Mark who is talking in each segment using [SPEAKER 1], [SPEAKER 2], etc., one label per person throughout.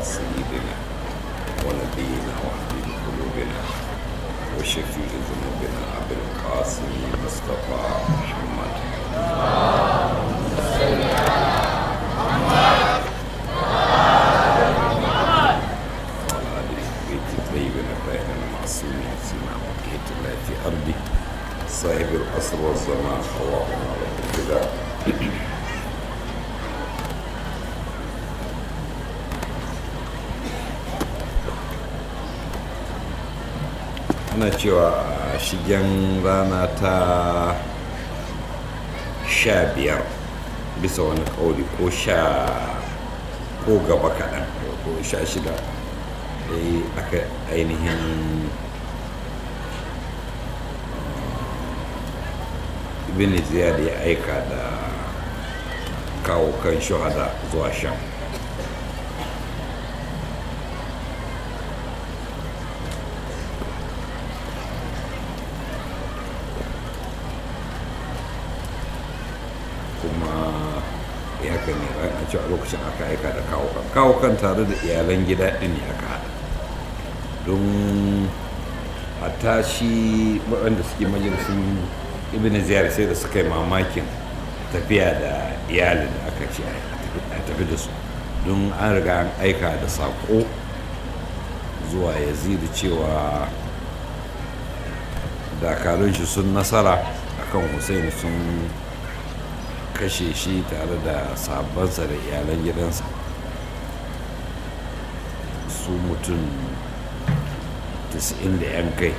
[SPEAKER 1] سيدنا ونبينا وحبيب قلوبنا وشفيع ذنوبنا أبي القاسم مصطفى محمد وعلى آله بيت الطيبين الطاهرين المعصومين سيما بقية الله في أرضه صاحب العصر والزمان اللهم على الابتداء ana cewa a shigen rana ta sha biyar bisa wani kauli ko sha ko gaba kaɗan ko sha shida dai aka ainihin ibn ziyad ya aika da kawo kan shuhada zuwa sham kuma ya kan yi a cewa lokacin aka aika da kawo kan kawo kan tare da iyalan gida ɗin ne aka haɗa don hatta shi waɗanda suke majalisun ibn ziyar sai da suka yi mamakin tafiya da iyalin da aka ce a tafi da su don an riga an aika da saƙo zuwa yazidu cewa dakarun shi sun nasara akan hussein sun kashe shi tare da sabansa da iyalan gidansa su mutum 90 da 'yan kai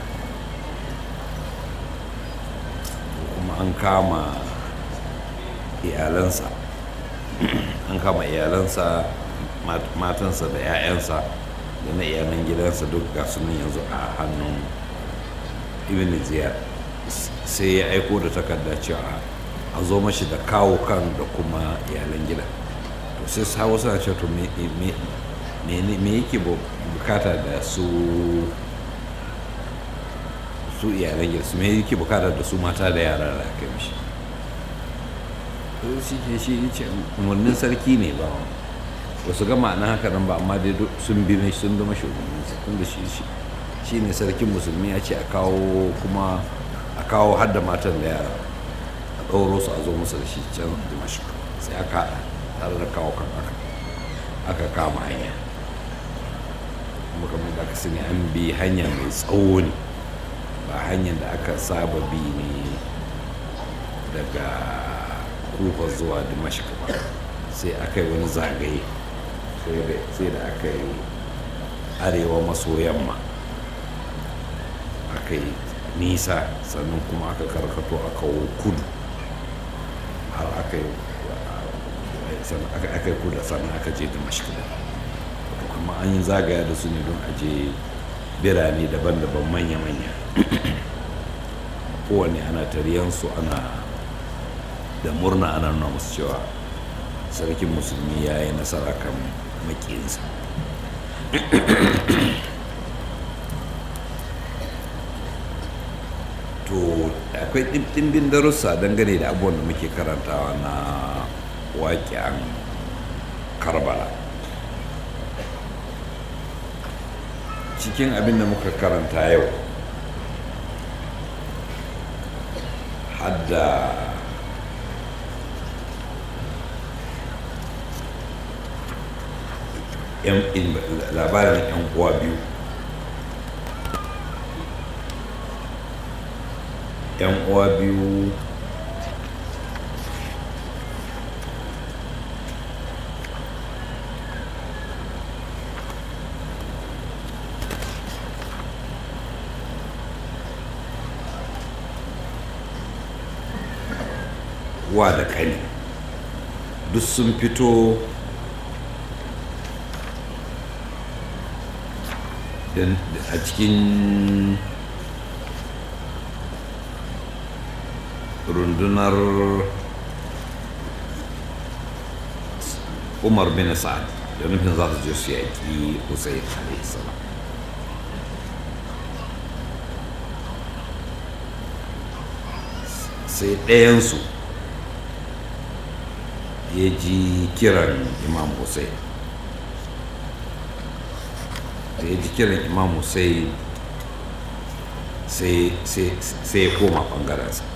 [SPEAKER 1] kuma an kama iyalansa an kama iyalansa matansa da 'ya'yansa da na iyalan gidansa duk ga sunan yanzu a hannun ibn ziyar sai ya aiko da takarda cewa a zo mashi da kawo kan da kuma iyalan gida to sai sawo suna ce to me yake bukata da su su iyalan gida su me yake bukata da su mata da yara da aka mishi to shi ke shi ce umarnin sarki ne ba ba su ga ma'ana haka nan ba amma dai sun bi mai sun zama shugabanninsa tun da shi ne sarkin musulmi ya ce a kawo kuma a kawo hadda matan da yara ɗauro su a zo musu da shi can dimashq sai aka haɗa tare da kawo kan aka aka kama hanya kuma kamar da aka sani an bi hanya mai tsawo ne ba hanyar da aka saba bi ne daga kufa zuwa dimashq ba sai aka yi wani zagaye sai da aka yi arewa maso yamma aka yi nisa sannan kuma aka karkato a kawo kudu har aka yi aka yi kuda sannan aka je da mashkila amma an yi zagaya da su ne don aje birane daban-daban manya-manya kowane ana tariyansu ana da murna ana nuna musu cewa sarkin musulmi ya yi nasara kan makiyinsa to akwai ɗimbin darussa dangane da abubuwan da muke karantawa na waƙen karbala cikin abin da muka karanta yau hadda labarin 'yan uwa biyu yan uwa biyu wa da kani duk sun fito a cikin rundunar umar bin sa'ad da nufin za su je su yaƙi hussein alaihissalam sai ɗayansu ya ji kiran imam hussein da ya ji kiran imam hussein sai ya koma ɓangarensa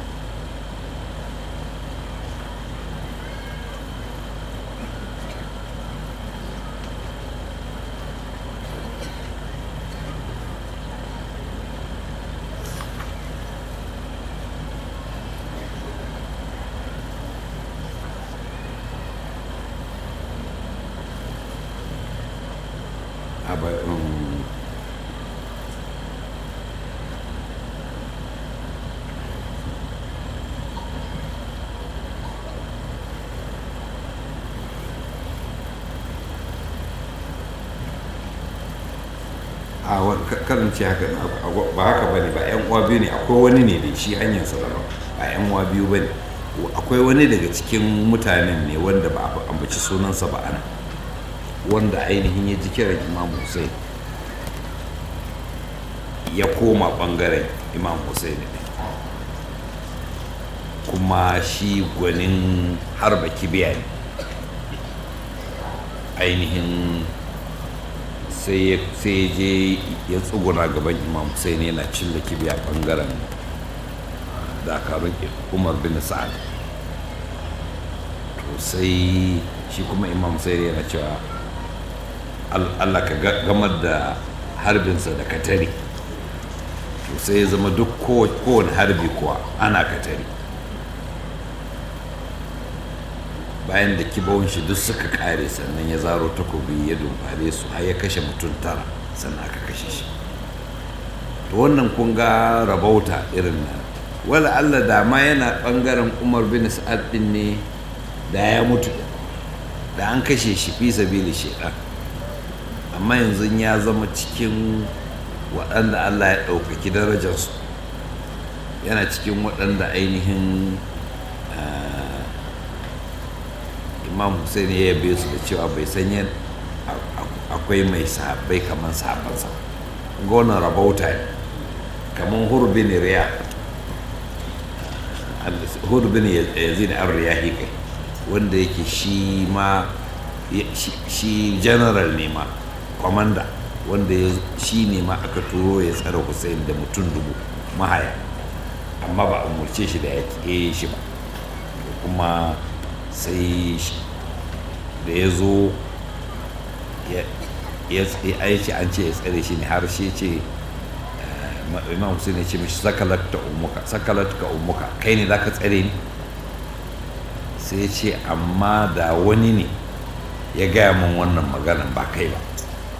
[SPEAKER 1] a karin ce haka ba haka ba ne ba yan uwa biyu ne akwai wani ne da shi hanyarsa daban ba yan uwa biyu ba ne akwai wani daga cikin mutanen ne wanda ba a ambaci sunansa ba ana wanda ainihin ya ji kiran imam hussein ya koma bangaren imam hussein ne kuma shi gwanin harba kibiya ne ainihin sai ya je ya tsuguna gaban imam hussein yana cilla kibiya bangaren dakarun umar bin sa'ad to sai shi kuma imam hussein yana cewa allah ka gamar da harbinsa da katari to sai ya zama duk kowane harbi kuwa ana katari bayan da kibawun shi duk suka kare sannan ya zaro takobi ya dumfare su har ya kashe mutum tara sannan aka kashe shi to wannan kun ga rabauta irin nan wala Allah da ma yana bangaren Umar bin Sa'ad din ne da ya mutu da an kashe shi fi sabili shaidan amma yanzu ya zama cikin waɗanda Allah ya ɗaukaki darajarsu yana cikin waɗanda ainihin imam hussein ya yabe su da cewa bai san yin akwai mai sahabbai kamar sahabbansa gona rabauta ne kamar hurbin riya hurbin yazid an riyahi kai wanda yake shi ma shi general ne ma commander wanda shi ne ma aka turo ya tsara hussein da mutum dubu mahaya amma ba a umarce shi da ya ke shi ba kuma sai da ya zo ya ce an ce ya tsare shi ne har shi ce imam hussein ya ce mishi sakalat ta umuka sakalat ka umuka kai ne zaka tsare ni sai ce amma da wani ne ya gaya min wannan maganan ba kai ba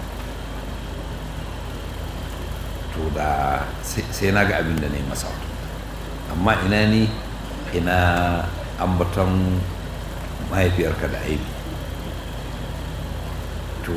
[SPEAKER 1] to da sai na ga abin da na yi masa amma ina ni ina ambaton mahaifiyarka da aibi to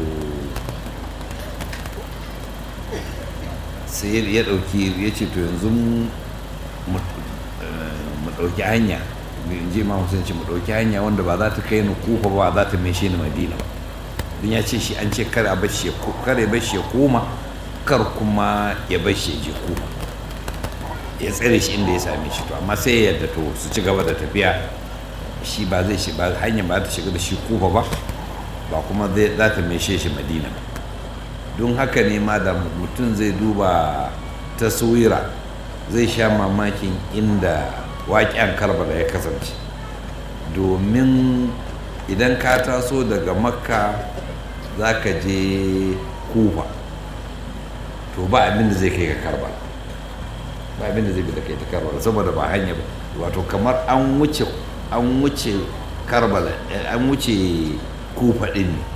[SPEAKER 1] sai ya ɗauki ya ce to yanzu mu ɗauki hanya in ji ma musulun ce mu ɗauki hanya wanda ba za ta kai ni kufa ba za ta mai shi ni madina ba don ya ce shi an ce kar ya bashi ya koma kar kuma ya bashi ya je kufa ya tsere shi inda ya same shi to amma sai ya yadda to su ci gaba da tafiya shi ba zai shi ba hanyar ba ta shiga da shi kufa ba ba kuma za ta meshe shi madina ba don haka ne ma da mutum zai duba taswira zai sha mamakin inda waƙen karbala ya kasance domin idan ka taso daga makka za ka je kufa to ba abin da zai kai ka karbala ba abin da zai bi da kai ta karbala saboda ba hanya ba wato kamar an wuce an wuce karbala an wuce kufa din ne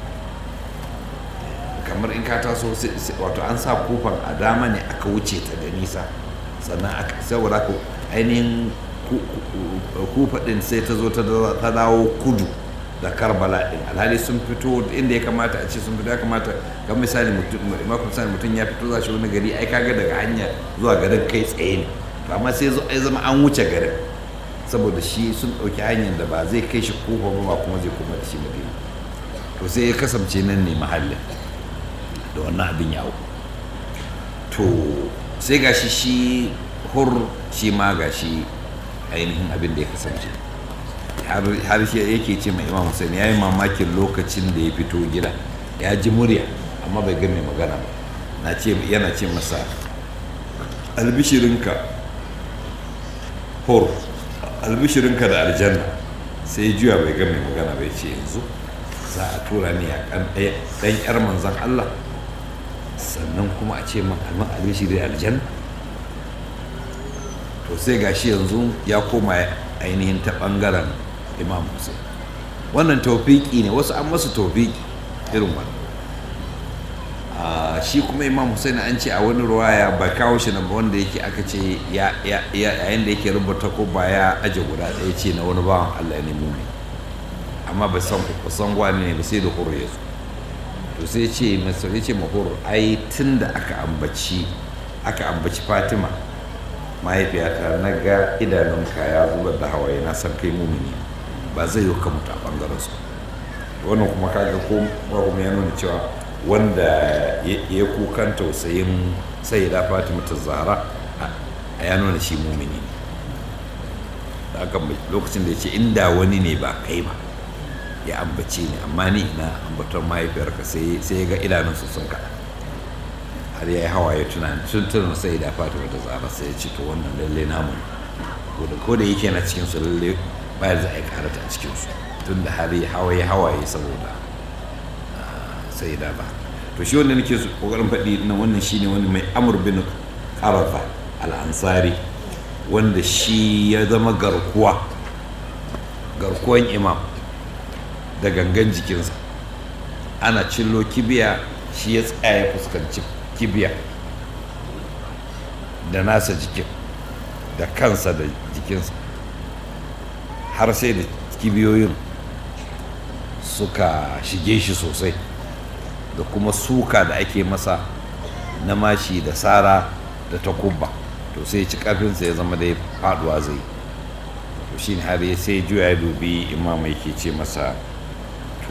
[SPEAKER 1] kamar in ka taso wato an sa kufan a dama ne aka wuce ta da nisa sannan aka saboda ku ainihin kufa din sai ta zo ta dawo kudu da karbala din alhali sun fito inda ya kamata a ce sun fito ya kamata ga misali makon misali mutum ya fito za shi wani gari ai kaga daga hanya zuwa garin kai tsaye ne to amma sai zo ai zama an wuce garin saboda shi sun ɗauki hanyar da ba zai kai shi kofa ba kuma zai kuma da shi madina to sai ya kasance nan ne mahallin da wannan abin yawo to sai gashi shi hur shi ma gashi ainihin abin da ya kasance har shi yake ce mai imam hussein ya yi mamakin lokacin da ya fito gida ya ji murya amma bai ga mai magana ba na ce yana ce masa albishirinka hor albishirinka da aljanna sai juya bai ga mai magana bai ce yanzu za a tura ni a kan ɗan yar manzan Allah sannan kuma a ce man alman albishiri da aljanna to sai gashi yanzu ya koma ainihin ta ɓangaren imam Hussein wannan taufiki ne wasu an masu taufiki irin wannan shi kuma imam Hussein an ce a wani ruwaya ba kawo shi na wanda yake aka ce yayin da yake rubuta ko ba ya aje guda ɗaya ce na wani bawan Allah ne mumi amma ba san ba san gwani ne ba sai da horo ya zo to sai ce masa ya ce mahoro ai tun da aka ambaci aka ambaci Fatima mahaifiyata na ga idanunka ya zubar da hawaye na san kai mumini ba zai yi ka mutu a bangaren su wannan kuma kaga ko kuma ya nuna cewa wanda ya kukan tausayin sai da fatima ta zahara a ya nuna shi mumini ne da aka lokacin da ya ce inda wani ne ba kai ba ya ambace ni amma ni ina ambatar mahaifiyarka sai ya ga idanunsu sun kaɗa har ya yi hawaye tunani tun tun sai da fatima ta zahara sai ya ce to wannan lalle namu ko da yake na cikin su lalle ba za a yi karata a cikin su tun da har hawaye hawaye saboda sai da ba to shi wanda nake kokarin faɗi na wannan shine wani mai amur bin qarafa al-ansari wanda shi ya zama garkuwa garkuwan imam da gangan jikinsa ana cillo kibiya shi ya tsaya ya fuskanci kibiya da nasa jikin da kansa da jikinsa har sai da kibiyoyin suka shige shi sosai da kuma suka da ake masa na mashi da sara da takubba to sai ci karfinsa ya zama dai faduwa zai to shi har ya sai juya ya dubi imam yake ce masa to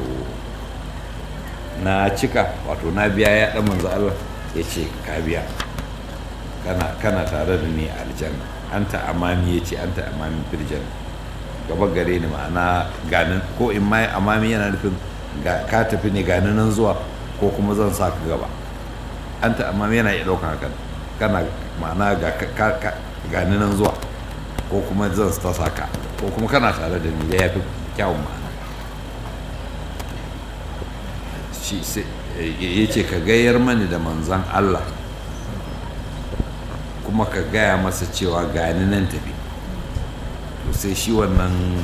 [SPEAKER 1] na cika wato na biya ya dan manzo Allah ya ce ka biya kana kana tare da ni a aljanna anta amami ya ce anta amami fil janna gaba gare ni ma'ana ganin ko in ma amami yana nufin ka tafi ne ganin nan zuwa ko kuma zan sa ka gaba an ta amma yana iya ɗaukan hakan kana ma'ana ga gani nan zuwa ko kuma zan ta sa ka ko kuma kana tare da ni da ya fi kyawun ma'ana shi ya ce ka gayar mani da manzan Allah kuma ka gaya masa cewa gani nan tafi to sai shi wannan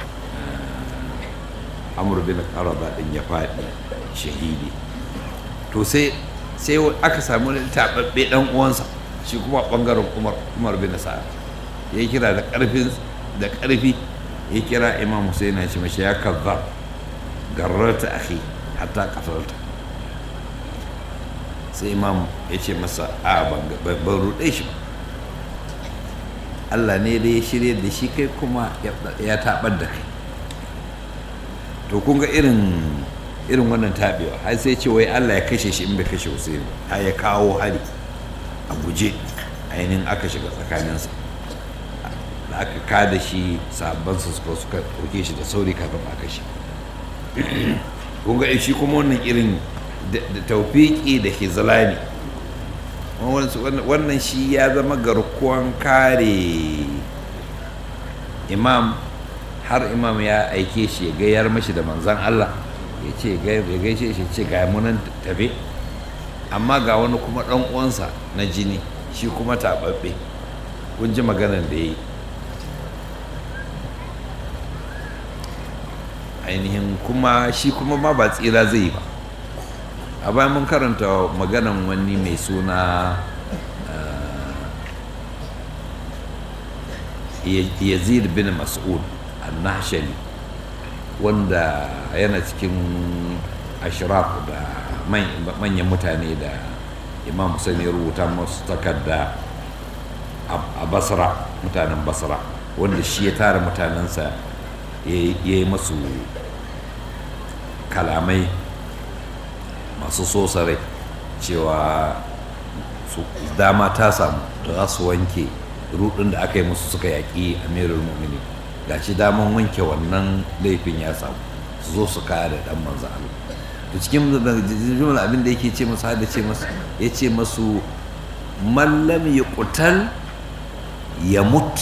[SPEAKER 1] amur bin karaba din ya faɗi shahidi to sai sai aka samu wani taɓaɓɓe ɗan uwansa shi kuma ɓangaren umar umar bin sa'ad ya kira da ƙarfin da ƙarfi ya kira imam hussein ya ce mashi ya kazzar garrarta akhi hatta qatalta sai imam ya ce masa a ban ruɗe shi ba Allah ne da ya shirya da shi kai kuma ya taɓar da kai to kun ga irin irin wannan taɓewa har sai ce wai Allah ya kashe shi in bai kashe Hussein har ya kawo hari a guje ainihin aka shiga tsakaninsa da aka kada shi sabansa suka suka ɗauke shi da sauri kafin a kashe kun ga shi kuma wannan irin da taufiki da hizlani wannan shi ya zama garkuwan kare imam har imam ya aike shi ya gayar mashi da manzan Allah ya ce ya gaishe shi ce ga munan tafe amma ga wani kuma ɗan uwansa na jini shi kuma taɓaɓɓe kun ji maganar da ya yi ainihin kuma shi kuma ma ba tsira zai yi ba a bayan mun karanta maganan wani mai suna yazid bin mas'ud annashali wanda yana cikin ashraf da manyan mutane da imam Hussein ya rubuta masu takarda a basra mutanen basra wanda shi ya tara mutanensa ya yi masu kalamai masu sosare cewa dama ta samu da za su wanke rudin da aka yi musu suka yaƙi amirul mumini ga shi daman wanke wannan laifin ya samu su zo su kaya da ɗan manzo Allah to cikin jumla abin da yake ce masu hada ce masu ya ce masu mallam ya kutal ya mut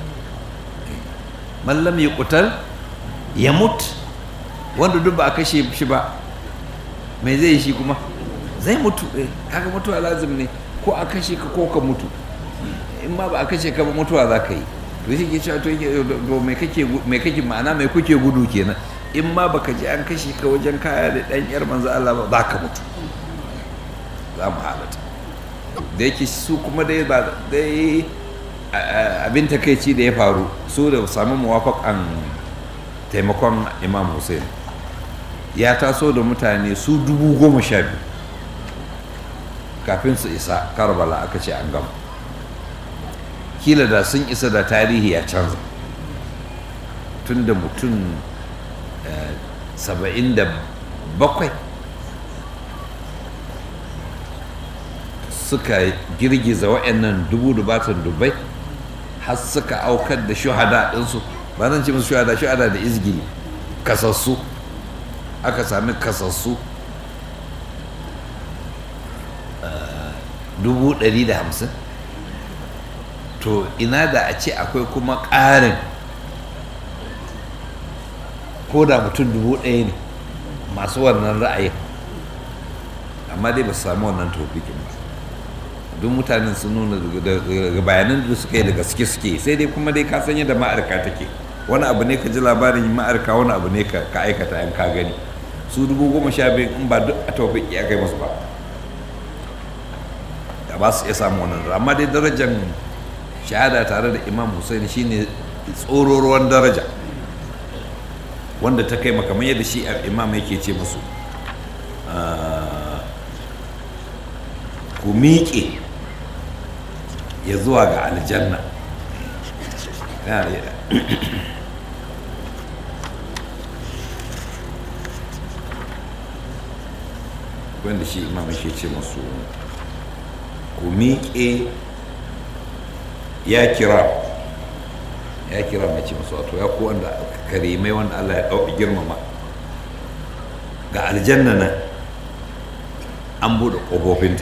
[SPEAKER 1] mallam ya kutal ya mut wanda duk ba a kashe shi ba mai zai shi kuma zai mutu kaga mutuwa lazim ne ko a kashe ka ko ka mutu in ma ba a kashe ka ba mutuwa za ka yi to shi ke cewa to mai kake mai kake ma'ana mai kuke gudu kenan in ma baka ji an kashe ka wajen kaya da dan yar manzo Allah ba za ka mutu za mu halata da yake su kuma dai ba dai abin takaici da ya faru su da sami muwafaƙan taimakon imam hussein ya taso da mutane su dubu goma sha biyu kafin su isa karbala aka ce an gama kila da sun isa da tarihi ya canza tun da mutum saba'in da bakwai suka girgiza wa'annan dubu dubatan dubai har suka aukar da shuhada ɗinsu ba zan ce musu shuhada shuhada da izgili kasassu aka sami kasassu dubu ɗari da hamsin to ina da a ce akwai kuma ƙarin ko da mutum dubu ɗaya ne masu wannan ra'ayin amma dai ba su sami wannan tofikin ba duk mutanen sun nuna daga bayanan da suka yi da gaske suke sai dai kuma dai ka san yadda ma'arka take wani abu ne ka ji labarin ma'arka wani abu ne ka aikata in ka gani su dubu goma sha biyu in ba duk a tawfik ya kai musu ba da ba su iya samu wannan amma dai darajar shahada tare da imam hussein shine tsororuwan daraja wanda ta kai makamai yadda shi imam yake ce musu ku miƙe ya zuwa ga aljanna wanda shi imam yake ce masu ku miƙe ya kira ya kira mai ce masu wato ya ku wanda karimai wanda Allah ya ɗauki girmama ga aljanna nan an buɗe ƙofofinta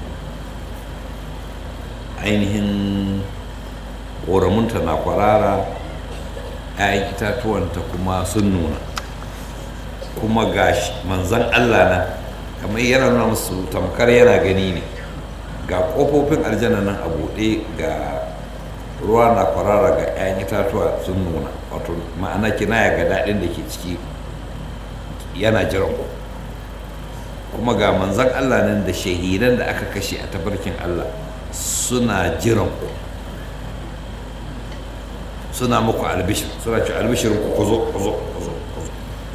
[SPEAKER 1] ainihin ƙoramunta na kwarara 'ya'yan itatuwanta kuma sun nuna kuma ga manzan Allah na kamar yana nuna musu tamkar yana gani ne ga ƙofofin aljanna nan a buɗe ga ruwa na kwarara ga 'ya'yan itatuwa sun nuna wato ma'ana kinaya ga daɗin da ke ciki yana jiran ku kuma ga manzan Allah nan da shahidan da aka kashe a tabarkin Allah suna jiran ku suna muku albishir suna ci albishirin ku kuzo kuzo kuzo kuzo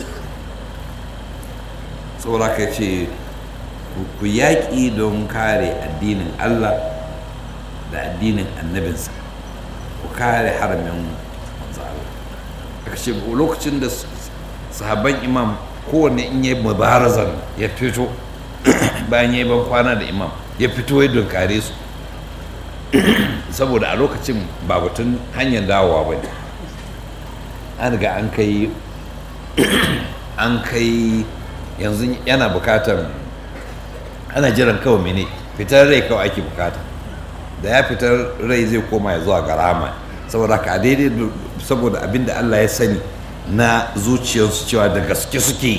[SPEAKER 1] saboda ka ce ku yaƙi don kare addinin Allah da addinin annabinsa ku kare haramin manzo Allah aka ce lokacin da sahabban imam kowanne in yi mubarazan ya fito bayan ya yi ban kwana da imam ya fito ya dunkare su saboda a lokacin ba batun hanyar dawowa ba ne an riga an kai an kai yanzu yana bukatar ana jiran kawai mene fitar rai kawai ake bukata da ya fitar rai zai koma ya zuwa ga rama saboda ka daidai saboda abin da Allah ya sani na zuciyarsu cewa da gaske suke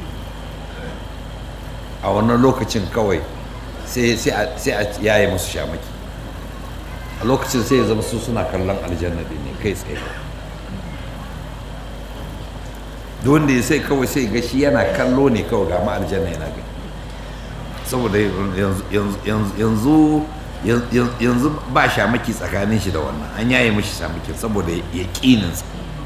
[SPEAKER 1] a wannan lokacin kawai sai a yaye musu shamaki a lokacin sai ya zama su suna kallon aljanna din ne kai tsaye duk wanda ya sai kawai sai ga shi yana kallo ne kawai ga ma aljanna yana gani saboda yanzu yanzu ba shamaki tsakanin shi da wannan an yaye mashi shamakin saboda ya ƙininsa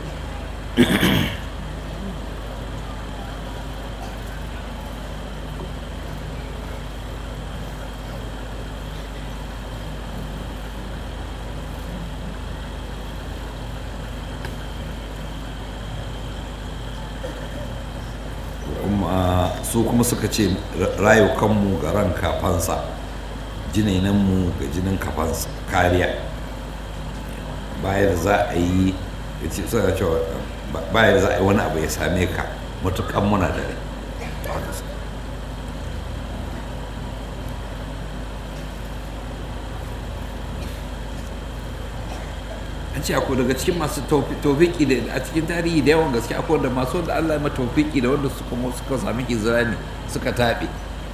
[SPEAKER 1] su kuma suka ce rayukanmu ga ran kafansa jinainanmu ga jinin kafansa kariya bayan za a yi bayan za a yi wani abu ya same ka matukan muna da rai ce akwai daga cikin masu tofiki da a cikin tarihi da yawan gaske akwai da masu wanda Allah ya ma tofiki da wanda suka suka sami hijira suka taɓe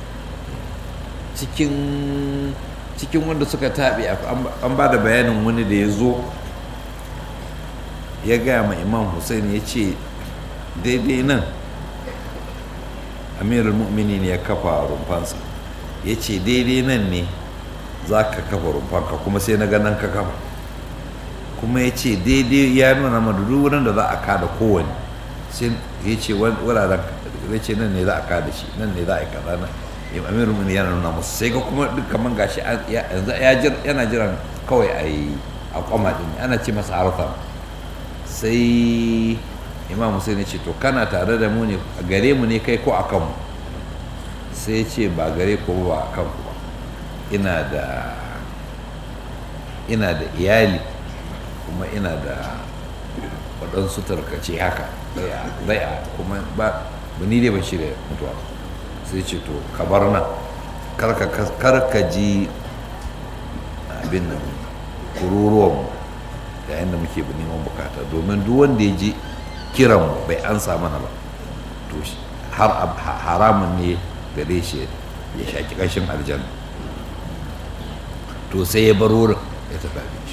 [SPEAKER 1] cikin cikin wanda suka taɓe an ba da bayanin wani da ya zo ya gaya ma imam hussein ya ce daidai nan amirul mu'minin ya kafa rumfansa ya ce daidai nan ne za ka kafa rumfanka kuma sai na ganin ka kafa kuma ya ce daidai ya nuna ma duk wurin da za a kada kowane sai ya ce wuraren ya ce nan ne za a kada shi nan ne za a yi kaza nan amirul mu'minin yana nuna musu sai ga kuma duk kaman gashi yanzu yana jiran kawai a yi a kwama din ana ce masa arthur sai imam hussein ya ce to kana tare da mu ne gare mu ne kai ko a kanmu sai ya ce ba gare ko ba a kanku ba ina da ina da iyali kuma ina da waɗansu tarkace haka zai a kuma ba ni dai ban shirya mutuwa sai ce to ka bar nan karka ji abin nan kururuwan yayin da muke neman bukata domin duk wanda ya ji kiran bai ansa mana ba to har haramun ne gare shi ya shaki kashin aljanna to sai ya bar wurin ya tafi abinci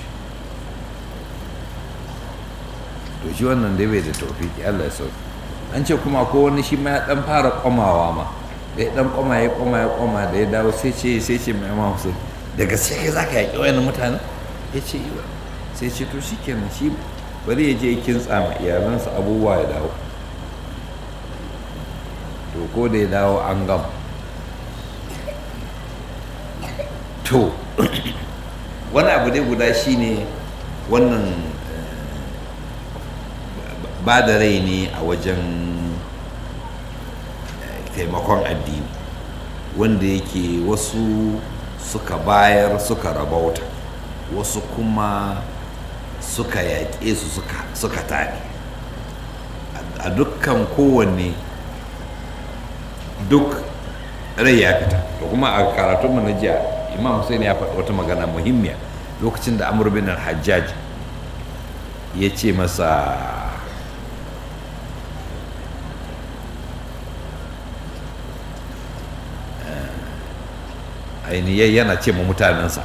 [SPEAKER 1] to shi wannan dai bai da taufiki Allah ya sauki an ce kuma ko wani shi ma ya dan fara komawa ma da ya dan koma ya koma ya koma da ya dawo sai ce sai ce mai imam Hussein da gaske kai zaka yaki wayannan mutanen ya ce yi sai ce to shikenan shi bari ya je kintsa ma iyalansa abubuwa ya dawo to ko da ya dawo an gam to wani abu dai guda shine wannan ba da rai ne a wajen taimakon addini wanda yake wasu suka bayar suka rabauta wasu kuma suka yaƙe su suka taɗi a dukkan kowanne duk rai ya fita to kuma a karatunmu na jiya imam hussein ya faɗi wata magana muhimmiya lokacin da amur bin hajjaj ya ce masa ainihin yana ce ma mutanensa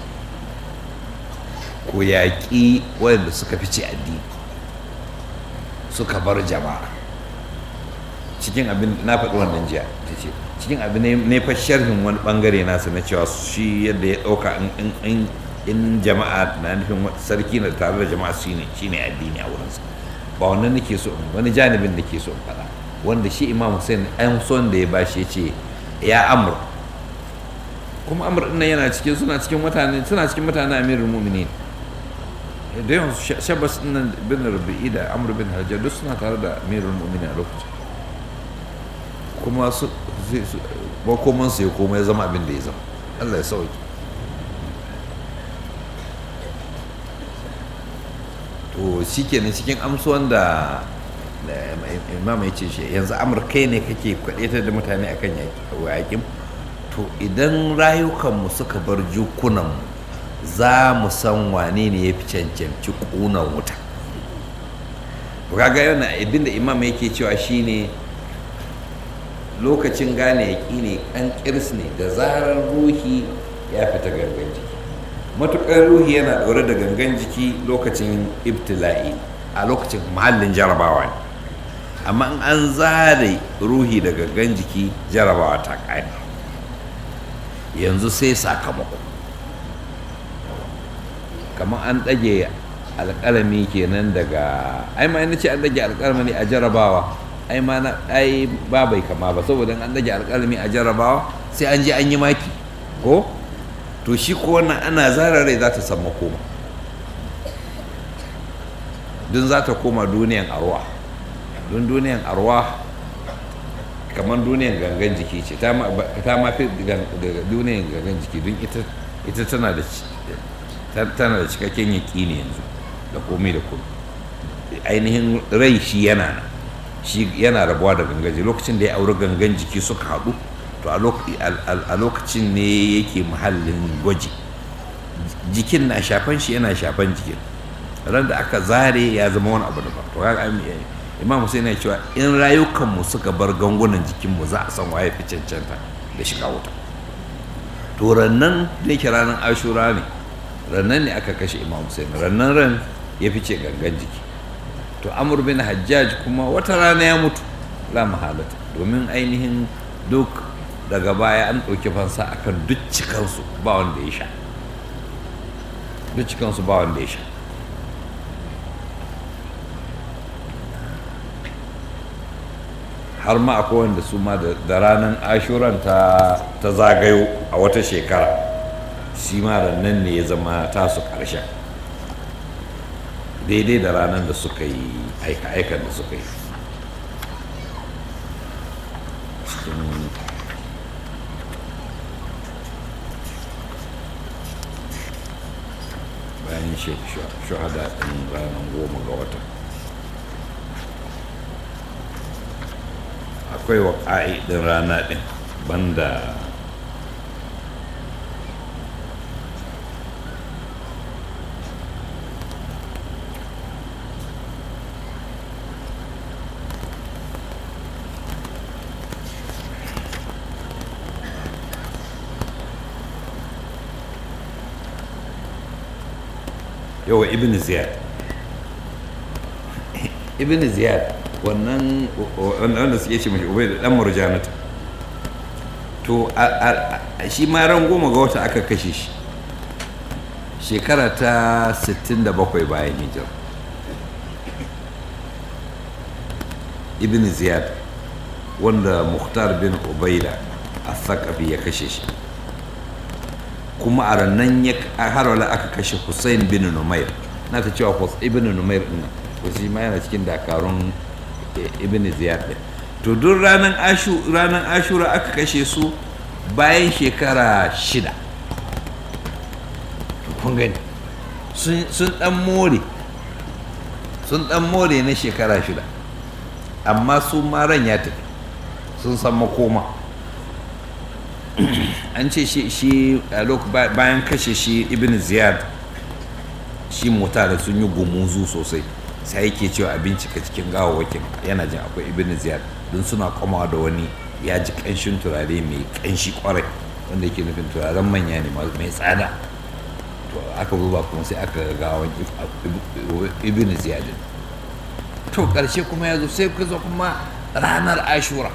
[SPEAKER 1] ko yaƙi waɗanda suka fice addini suka bar jama'a cikin abin na faɗi wannan jiya ta ce cikin abin ne fa sharhin wani ɓangare nasa na cewa shi yadda ya ɗauka in jama'a na nufin sarki na tare da jama'a shi ne shi ne addini a wurinsa ba wannan nake so in wani janibin nake so in faɗa wanda shi imam hussein an son da ya bashi ya ce ya amur kuma amur ɗin yana cikin suna cikin mutane suna cikin mutane amirul mu'minin da yawan shabbas nan bin rubi'i da amur bin hajjar duk suna tare da amirul mu'minin a lokacin kuma su makoman su ya koma ya zama abin da ya zama allah ya sauki to shi kenan cikin amsuwan da imam ya ce shi yanzu amurkai ne kake kwaɗetar da mutane akan yaƙin to idan rayukanmu suka bar jukunanmu za mu san wane ne ya fi cancanci ƙunan wuta kaga yana abin da imam yake cewa shine lokacin gane yaƙi ne an ƙirs ne da zarar ruhi ya fita gangan jiki matuƙar ruhi yana ɗaure da gangan jiki lokacin ibtila'i a lokacin mahallin jarabawa ne amma in an zare ruhi da gangan jiki jarabawa ta ƙare yanzu sai sakamako kamar an ɗage alƙalami kenan daga ai ma ce an ɗage alƙalami a jarabawa ai ma na ai ba bai kama ba saboda an ɗage alƙalami a jarabawa sai an je an yi maki ko to shi ko wannan ana zara rai za ta san makoma don za ta koma duniyan arwa don duniyan arwa kamar duniyan gangan jiki ce ta ma fi duniyan gangan jiki don ita tana da tana da cikakken yaƙi ne yanzu da komai da komai ainihin rai shi yana nan shi yana rabuwa da gangan jiki lokacin da ya auri gangan jiki suka haɗu to a lokacin ne yake muhallin gwaji jikin na shafan shi yana shafan jikin ran da aka zare ya zama wani abu daban to kaga imam Hussein ya cewa in rayukanmu suka bar gangunan jikinmu za a san waye fi cancanta da shiga wuta to rannan da yake ranar ashura ne rannan ne aka kashe imam Hussein rannan ran ya fice gangan jiki to amur bin hajjaj kuma wata rana ya mutu la mahalata domin ainihin duk daga baya an ɗauki fansa akan duk cikansu ba wanda ya sha duk cikansu ba wanda ya sha har ma akwai wanda su ma da ranar ashuran ta zagayo a wata shekara shi ma nan ne ya zama tasu ƙarshen daidai da ranar da suka yi aika-aikan da suka yi cikin bayan shahada ɗin ranar goma ga wata akwai wa ɗin rana ɗin banda yawa ibn ziyad ibn ziyad wannan wanda suke ce mashi ubai da dan murjanata to shi ma ran goma ga wata aka kashe shi shekara ta 67 bayan hijira ibn ziyad wanda muhtar bin ubaida a ya kashe shi kuma a rannan ya harwala aka kashe Hussein bin Numair na ta cewa ibn Numair din wasu ma yana cikin dakarun ibn Ziyad din to duk ranar ashu ranar ashura aka kashe su bayan shekara shida kun gani sun dan more sun dan more na shekara shida amma su ma ran ya tafi sun san makoma an ce shi a bayan kashe shi ibn ziyad shi mutane sun yi gumuzu sosai sai yake cewa a bincika cikin gawawakin yana jin akwai ibn ziyad don suna komawa da wani ya ji kanshin turare mai kanshi kwarai wanda yake nufin turaren manya ne mai tsada to aka zuba kuma sai aka gawan ibn ziyad to karshe kuma ya zo sai ka zo kuma ranar ashura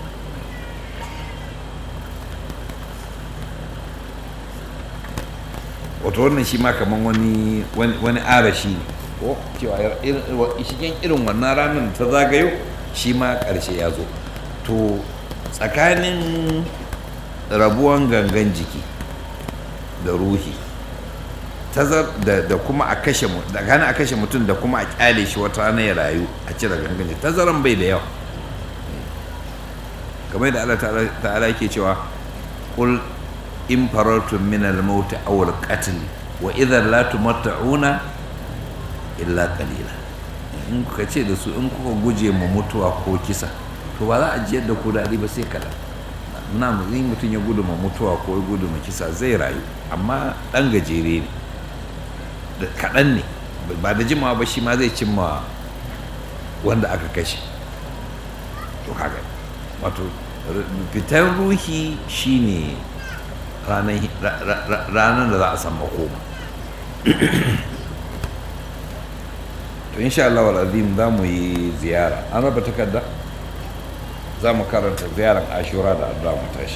[SPEAKER 1] wato wannan shi ma kamar wani wani arashi ne ko cewa shigen irin wannan ranar ta zagayo shi ma ƙarshe ya zo to tsakanin rabuwan gangan jiki da ruhi da kuma a kashe tsakanin a kashe mutum da kuma a kyale shi wata rana ya rayu a cire gangan jiki tazaran bai da yawa kamar da Allah ta'ala yake cewa kul in farartun min al-maut aw al-qatl wa idhan la tumatta'una illa qalila in kuka ce da su in kuka guje ma mutuwa ko kisa to ba za a jiyar da ku daɗi ba sai kaɗan na in mutum ya gudu ma mutuwa ko ya gudu ma kisa zai rayu amma ɗan gajere ne da kaɗan ne ba da jimawa ba shi ma zai cimma wanda aka kashe to kaga wato fitar ruhi shine ranar da za a san makoma to insha Allah wal azim za mu yi ziyara an raba takarda za mu karanta ziyarar ashura da addu'a mu tashi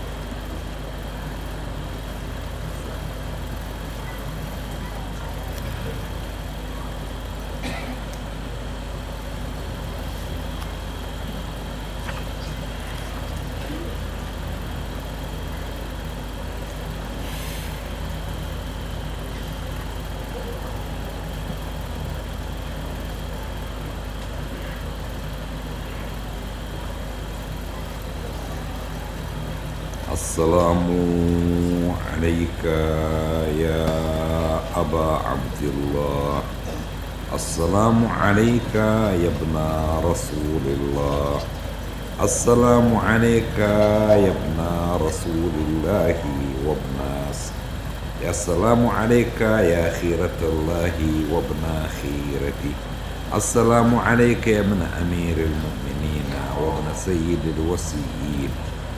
[SPEAKER 1] السلام عليك يا أبا عبد الله السلام عليك يا ابن رسول الله السلام عليك يا ابن رسول الله وابن يا السلام عليك يا خيرة الله وابن خيرتي السلام عليك يا ابن أمير المؤمنين وابن سيد الوسيين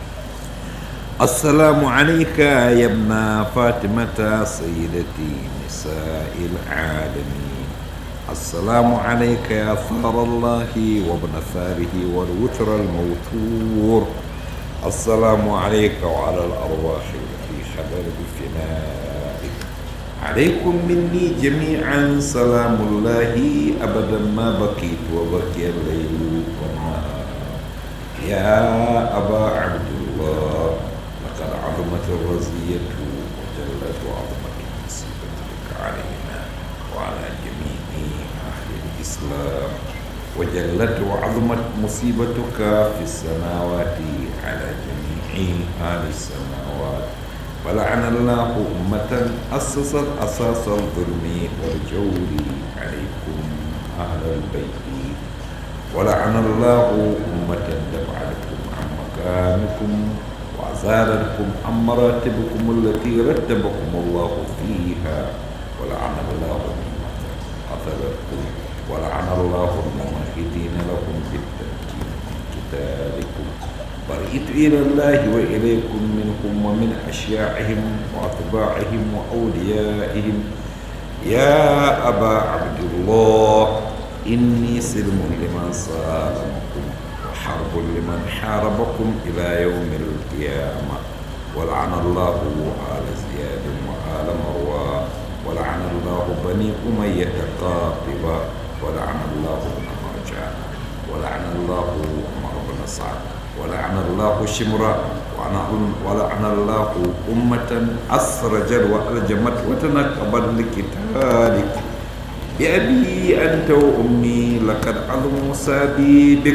[SPEAKER 1] السلام عليك يا ابن فاطمة سيدتي نساء العالمين السلام عليك يا ثار الله وابن ثاره والوتر الموتور السلام عليك وعلى الأرواح التي خبر بفنائك عليكم مني جميعا سلام الله أبدا ما بقيت وبقي الليل والنهار يا أبا عبد الله لقد عظمت الرزية وجلت وعظمت مصيبتك علينا وعلى جميع أهل الإسلام وجلت وعظمت مصيبتك في السماوات على جميع أهل السماوات ولعن الله أمة أسست أساس الظلم والجور عليكم أهل البيت ولعن الله أمة دفعتكم عن مكانكم وأزالتكم عن مراتبكم التي رتبكم الله فيها ولعن الله أمة قتلتكم ولعن الله الممهدين لكم بالتمكين من قتالكم برئت إلى الله وإليكم منهم ومن أشياعهم وأتباعهم وأوليائهم يا أبا عبد الله إني سلم لمن سالمكم وحرب لمن حاربكم إلى يوم القيامة ولعن الله آل زياد وآل مروان ولعن الله بني أمية قاطبة ولعن الله ابن مرجان ولعن الله عمر بن سعد ولعن الله شمرا ولعن الله أمة أسرجت وألجمت وتنكبت لقتالك بأبي أنت وأمي لقد عظم سابي بك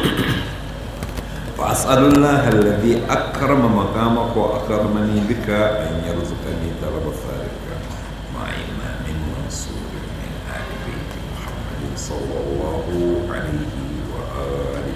[SPEAKER 1] فأسأل الله الذي أكرم مقامك وأكرمني بك أن يرزقني طلب ذلك مع إمام منصور من آل بيت محمد صلى الله عليه وآله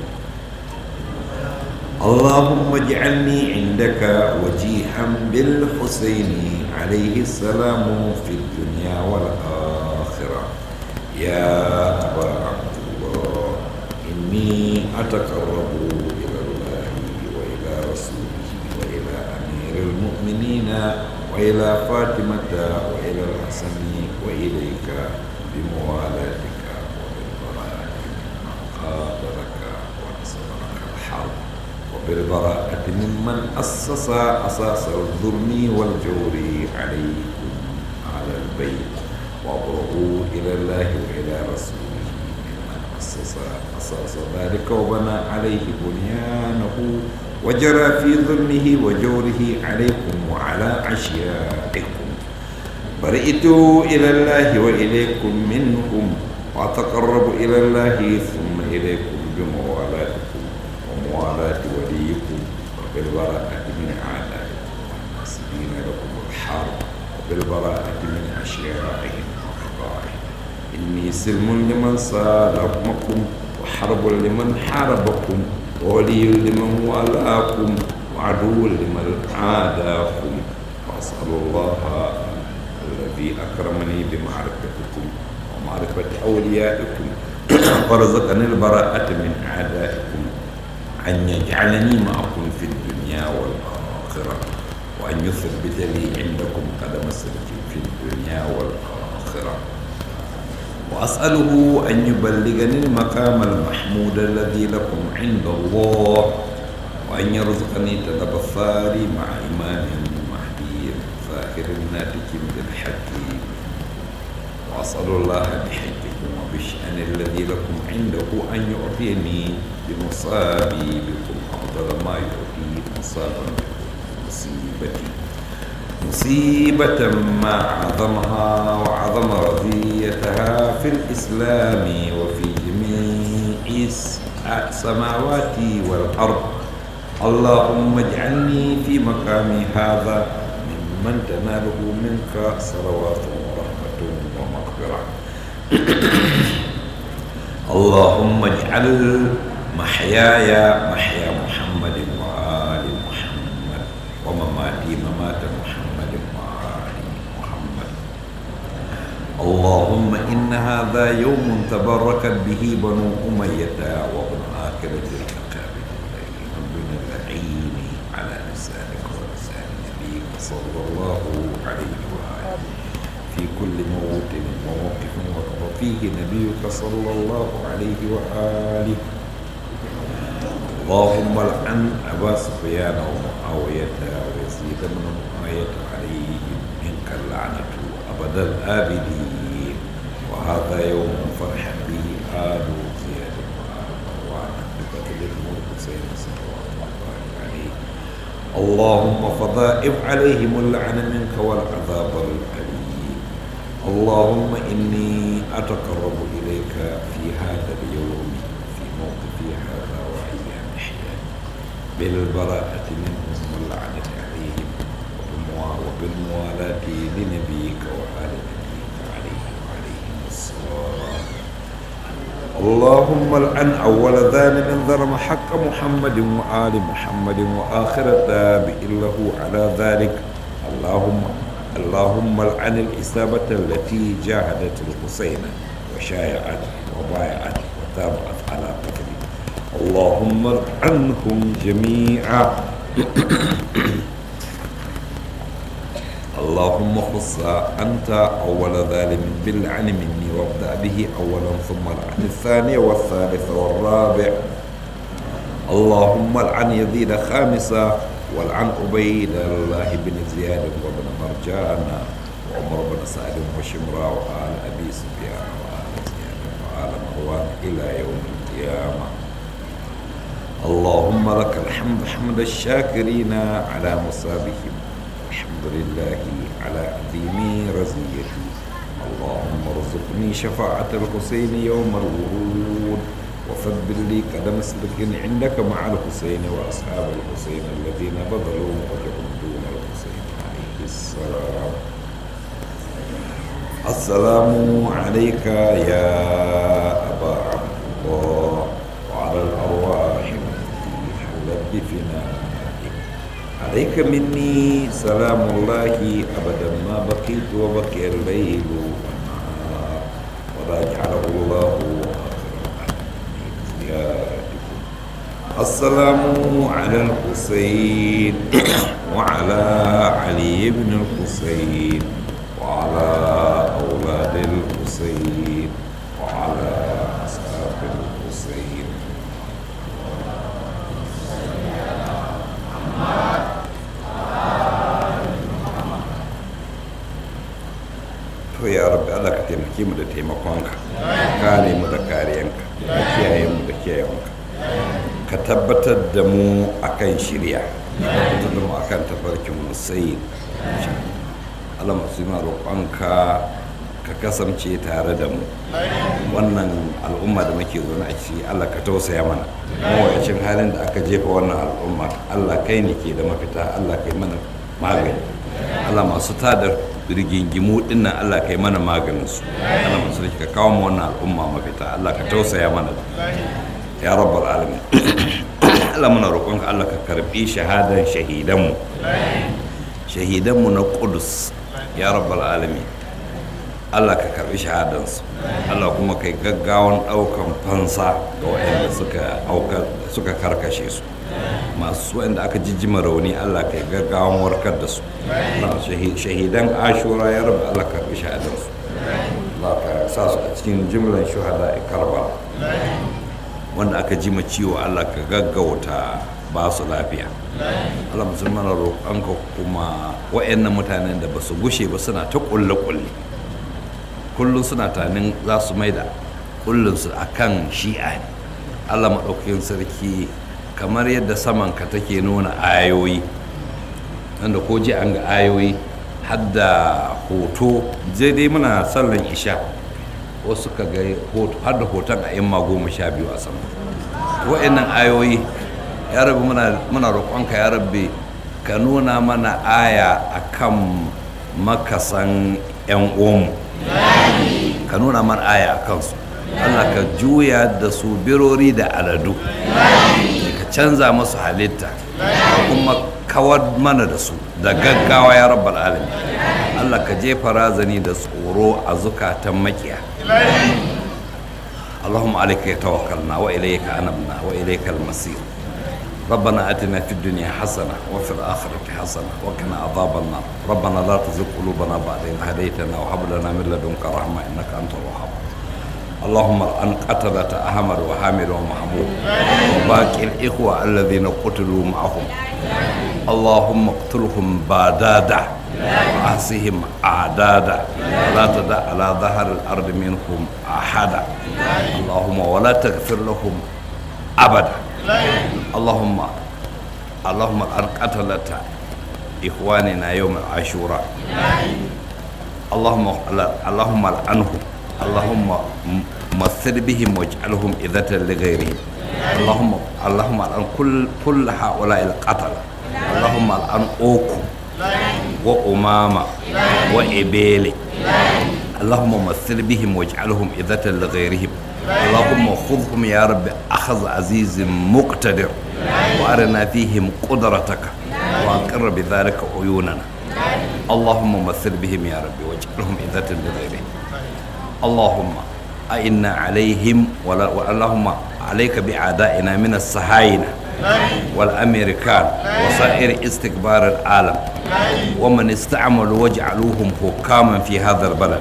[SPEAKER 1] اللهم اجعلني عندك وجيها بالحسين عليه السلام في الدنيا والآخرة يا أبا عبد الله إني أتقرب إلى الله وإلى رسوله وإلى أمير المؤمنين وإلى فاطمة وإلى الحسن وإليك بموالاتك وبالبراءة ممن قاتلك ونصر لك الحرب وبالبراءة ممن أسس أساس الظلم والجور عليكم على البيت وابرؤوا إلى الله وإلى رسوله ممن أسس أساس ذلك وبنى عليه بنيانه وجرى في ظلمه وجوره عليكم وعلى أشيائكم برئت إلى الله وإليكم منهم وأتقرب إلى الله ثم إليكم بموالاتكم وموالاة وليكم وبالبراءة من أعدائكم والناصبين لكم الحرب وبالبراءة من أشيائهم وأخطائهم إني سلم لمن صالحكم وحرب لمن حاربكم وولي لمن والاكم وعدو لمن عاداكم وأسأل الله الذي أكرمني بمعرفتكم ومعرفة أوليائكم ورزقني البراءة من أعدائكم أن يجعلني معكم في الدنيا والآخرة وأن يثبت لي عندكم قدم صدق في الدنيا والآخرة وأسأله أن يبلغني المقام المحمود الذي لكم عند الله وأن يرزقني تدبر مع إمام مهدي ظاهر ناتج بالحق وأسأل الله بحجكم وبالشأن الذي لكم عنده أن يعطيني بمصابي بكم أفضل ما يعطي مصابا مصيبتي مصيبة ما عظمها وعظم رضيتها في الإسلام وفي جميع السماوات والأرض اللهم اجعلني في مقامي هذا ممن تناله منك صلوات ورحمة ومغفرة اللهم اجعل محياي محيا محمد وآل محمد ومماتي ممات محمد وآله اللهم إن هذا يوم تبركت به بنو أمية وابن آكلة الأكابر من اللعين على لسانك ولسان نبيك صلى الله عليه وآله في كل موطن وموقف وقف فيه نبيك صلى الله عليه وآله اللهم لعن أبا سفيان ومعاوية ويزيد بن معاوية عليهم منك اللعنة أبد الآبدين وهذا يوم فرح به آل زياد وآل مروان بقتل الحسين صلوات الله عليه اللهم فضائف عليهم اللعن منك والعذاب الأليم اللهم إني أتقرب إليك في هذا اليوم في موقفي هذا وأيام حياتي بالبراءة منهم واللعنة عليهم وبالموالاة لنبيك وآل نبيك عليه وعليهم الصلاة اللهم العن أول ظالم ظلم حق محمد وآل محمد وآخر التابع له على ذلك اللهم اللهم العن الإصابة التي جاهدت الحسين وشايعت وبايعت وتابعت على قتله اللهم العنهم جميعا اللهم خص أنت أول ظالم باللعن مني وابدأ به أولا ثم العن الثاني والثالث والرابع اللهم العن يزيد خامسا والعن عبيد الله بن زياد وابن مرجان وعمر بن سعد وشمرا وآل أبي سفيان وآل زياد وآل مروان إلى يوم القيامة اللهم لك الحمد حمد الشاكرين على مصابهم الحمد لله على عظيم رزيتي اللهم ارزقني شفاعة الحسين يوم الورود وثبت لي قدم صدق عندك مع الحسين وأصحاب الحسين الذين بذلوا وجههم دون الحسين عليه السلام السلام عليك يا أبا عبد الله وعلى الأرواح التي حلت بفنائك عليك مني سلام الله أبدا ما بقيت وبقي الليل والنهار ولا جعله الله زيارتكم السلام على الحسين وعلى علي بن الحسين وعلى أولاد الحسين وعلى أصحاب الحسين to ya rabbi Allah ka taimake mu da taimakonka ka kare mu da kariyanka ka kiyaye mu da kiyayewanka ka tabbatar da mu akan shirya ka tabbatar da mu akan tafarkin musayi Allah masu yi roƙonka ka kasance tare da mu wannan al'umma da muke zaune a ciki Allah ka tausaya mana mawayacin halin da aka jefa wannan al'umma Allah kai ne ke da mafita Allah kai mana magani Allah masu tada rigingimu dinnan Allah kai mana maganin su Allah masu ka kawo mu wannan al'umma mafita Allah ka tausaya mana ya rabbal alamin Allah muna roƙonka Allah ka karbi shahadan shahidanmu shahidanmu na Qudus ya rabbal alamin Allah ka karbi shahadansu Allah kuma kai gaggawan ɗaukan fansa ga waɗanda suka suka karkashe su masu waɗanda aka jijjima rauni Allah kai gaggawan warkar da su shahidan ashura ya rabu Allah ka karbi shahadansu Allah ka sa su a cikin jimlan shuhada a karba wanda aka jima ciwo Allah ka gaggauta ba su lafiya Allah musulman roƙonka kuma waɗannan mutanen da ba su gushe ba suna ta ƙulle-ƙulle kullum suna tanin za su mai da kullinsu a kan shi'a ne allah maɗaukakin sarki kamar yadda samanka take nuna ayoyi wanda ko ji an ga ayoyi hadda hoto je dai muna sallan isha wasu ka ga har da hoton a yamma goma sha biyu a sama wa'annan ayoyi ya rabu muna roƙonka ya rabbi ka nuna mana aya akan makasan 'yan uwanmu ka nuna man aya a kansu Allah ka juya da su birori da aladu ka canza masu halitta ka kuma kawar mana da su da gaggawa ya rabbal alamin Allah ka jefa razani da tsoro a zukatan makiya اللهم عليك توكلنا وإليك أنبنا وإليك المصير ربنا آتنا في الدنيا حسنة وفي الآخرة حسنة وقنا عذاب النار ربنا لا تزغ قلوبنا بعد إذ هديتنا وهب لنا من لدنك رحمة إنك أنت الوهاب اللهم أن قتلة أحمد وحامد ومحمود وباقي الإخوة الذين قتلوا معهم اللهم اقتلهم بادادا وأحصهم أعدادا ولا تدع على ظهر الأرض منهم أحدا اللهم ولا تغفر لهم أبدا اللهم اللهم أن قتلت إخواننا يوم العاشوراء اللهم اللهم العنهم اللهم مثل بهم واجعلهم إذة لغيرهم اللهم اللهم الآن كل كل هؤلاء القتلة اللهم الآن أوكو وأمامة وإبيلي اللهم مثل بهم واجعلهم إذة لغيرهم اللهم خذهم يا رب أخذ عزيز مقتدر وأرنا فيهم قدرتك وأقر بذلك عيوننا اللهم مثل بهم يا رب واجعلهم إذة لغيرهم اللهم أئنا عليهم ولا اللهم عليك بأعدائنا من الصهاينة والأمريكان وسائر استكبار العالم ومن استعملوا وجعلوهم حكاما في هذا البلد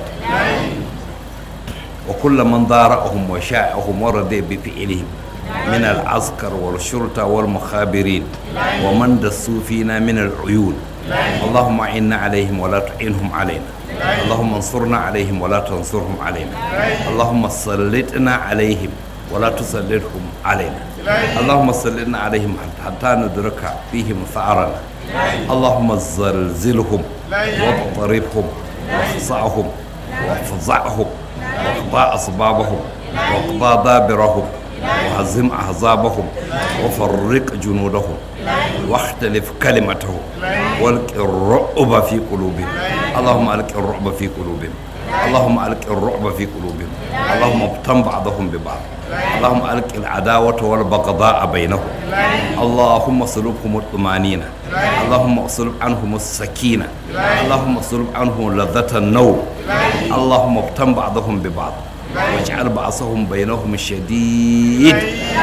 [SPEAKER 1] وكل من ضارعهم وشاعهم ورد بفعلهم من العسكر والشرطة والمخابرين ومن دسوا فينا من العيون اللهم اعنا عليهم ولا تعينهم علينا اللهم انصرنا عليهم ولا تنصرهم علينا اللهم سلطنا عليهم ولا تسلطهم علينا اللهم سلطنا عليهم حتى ندرك فيهم ثأرنا اللهم زلزلهم واضطربهم واخصعهم وافزعهم واقضى أسبابهم واقضى دابرهم وهزم أحزابهم وفرق جنودهم واختلف كلمتهم والق الرعب في قلوبهم اللهم الق الرعب في قلوبهم اللهم الق الرعب في قلوبهم اللهم ابتم بعضهم ببعض اللهم الق العداوة والبغضاء بينهم اللهم صلبهم الطمانينة اللهم صلب عنهم السكينة اللهم صلب عنهم لذة النوم اللهم ابتم بعضهم ببعض واجعل بعضهم بينهم شديد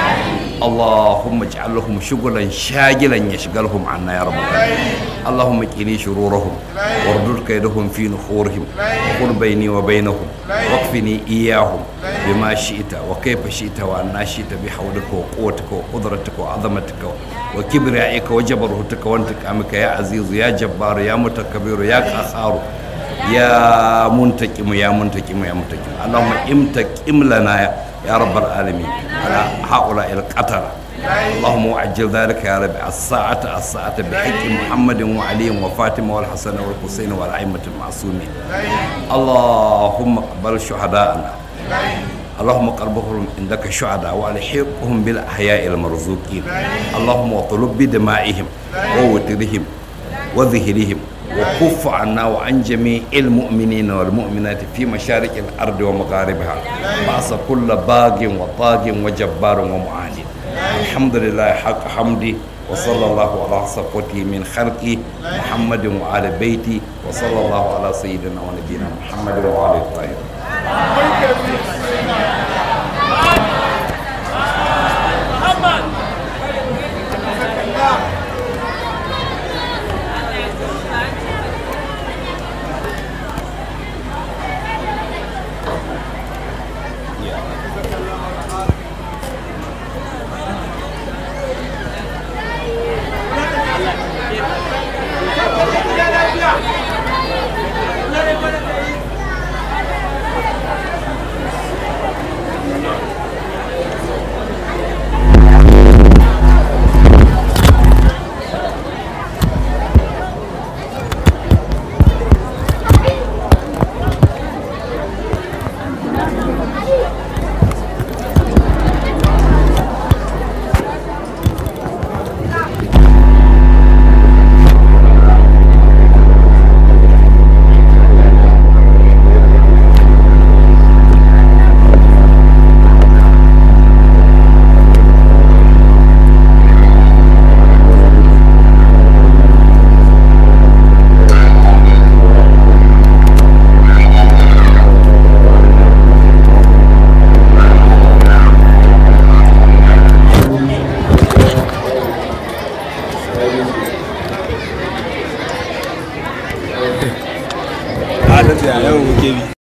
[SPEAKER 1] اللهم اجعل لهم شغلا شاغلا يشغلهم عنا يا رب اللهم اكني شرورهم واردد كيدهم في نحورهم وقل بيني وبينهم واكفني اياهم بما شئت وكيف شئت وأنا شئت بحولك وقوتك وقدرتك وعظمتك وكبريائك وجبروتك وانتقامك يا عزيز يا جبار يا متكبر يا قهار يا منتقم يا منتقم يا منتقم اللهم امتقم لنا يا, يا رب العالمين على هؤلاء القتلة اللهم وعجل ذلك يا رب الساعة الساعة بحق محمد وعلي وفاطمة والحسن والحسين والأئمة المعصومين اللهم اقبل شهداءنا اللهم قربهم عندك شهداء والحقهم بالاحياء المرزوقين اللهم وطلب بدمائهم ووترهم وذهرهم وكف عنا وعن جميع المؤمنين والمؤمنات في مشارق الارض ومغاربها بعث كل باغ وطاغ وجبار ومعاند الحمد لله حق حمدي وصلى الله على صفوته من خلقه محمد وعلى بيتي وصلى الله على سيدنا ونبينا محمد وعلى الطاهرين
[SPEAKER 2] gwamnati a yawan muke bi